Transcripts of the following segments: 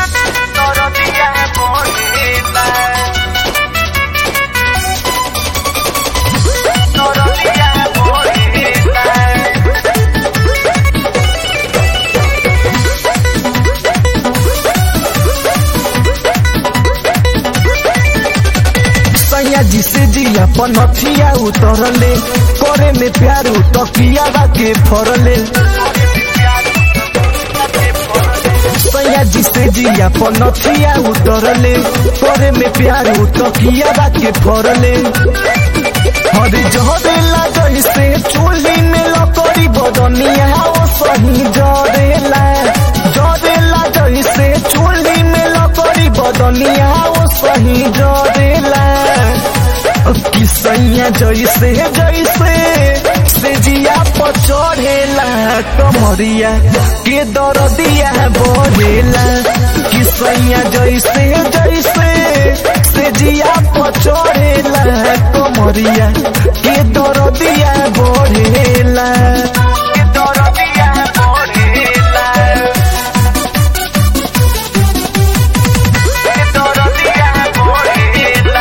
सैया जी से जिया पनथिया उतरले करे में प्यार तकिया के फरले सैया जी से जिया पनथिया उतरले करे में प्यार तकिया के फरले हरे जहरेला जैसे चूल्ही में लकड़ी बदनिया ओ सही जरेला जरेला जैसे चूल्ही में लकड़ी बदनिया ओ सही जरेला कि सैया जैसे जैसे से जिया पर चढ़ेला कमरिया के दरदिया बढ़ेला कि सैया जैसे जैसे से जिया पर चढ़ेला कमरिया के दरदिया बढ़ेला के दरदिया बढ़ेला के दरदिया बढ़ेला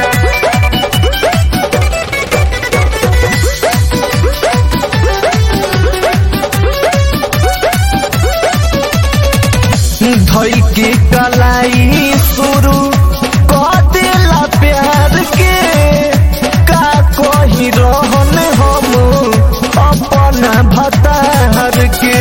धई के कलाई शुरू कर देला प्यार के का कही रहन हम अपना भतार के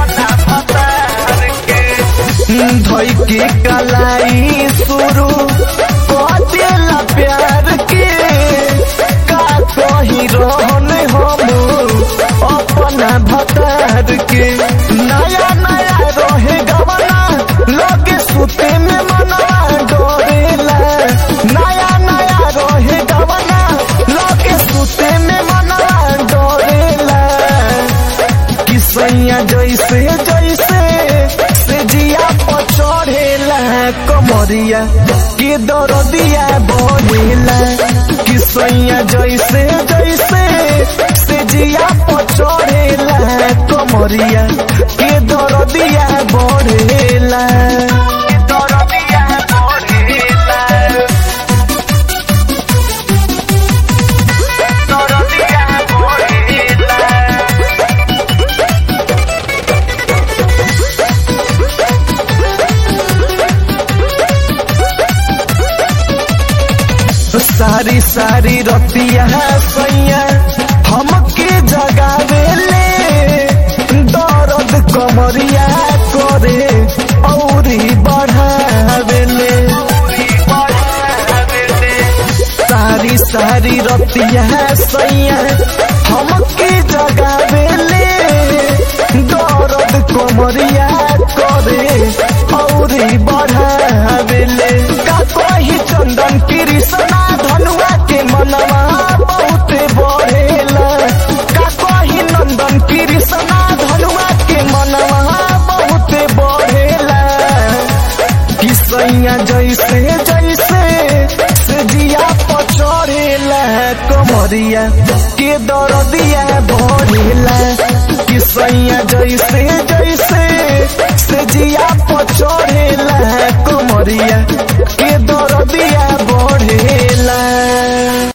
धई के कलाई शुरू कर देला प्यार के का कही रहन हम अपना भतार के नया नया रहे गवना लगे सुते में मना डरेला नया नया रहे गवना लगे सुते में मना डरेला कि सैया जैसे जैसे से जिया पर चढ़ेला कमरिया के दरदिया बढ़ेला कि सैया जैसे जैसे से जिया पर चढ़ेला कमरिया के दरदिया बढ़ेला के दरदिया बढ़ेला दरदिया बढ़ेला सारी सारी रतिया सैया हमके जगावेले दर्द कमरिया करे औरी बढ़ावेले सारी सारी रतिया सैया हमके जगावेले दर्द कमरिया करे औरी बढ़ावेले का कही चंदन कृष्णा धनुआ के मनवा बहुत बढ़ेला का कही नंदन कृष्णा धनुआ के मनवा बहुत बढ़ेला कि सैया जैसे जैसे से जिया पर चढ़ेला कमरिया के दरदिया बढ़ेला कि सैया जैसे जैसे से जिया पर चढ़ेला कमरिया के दरदिया बढ़ेला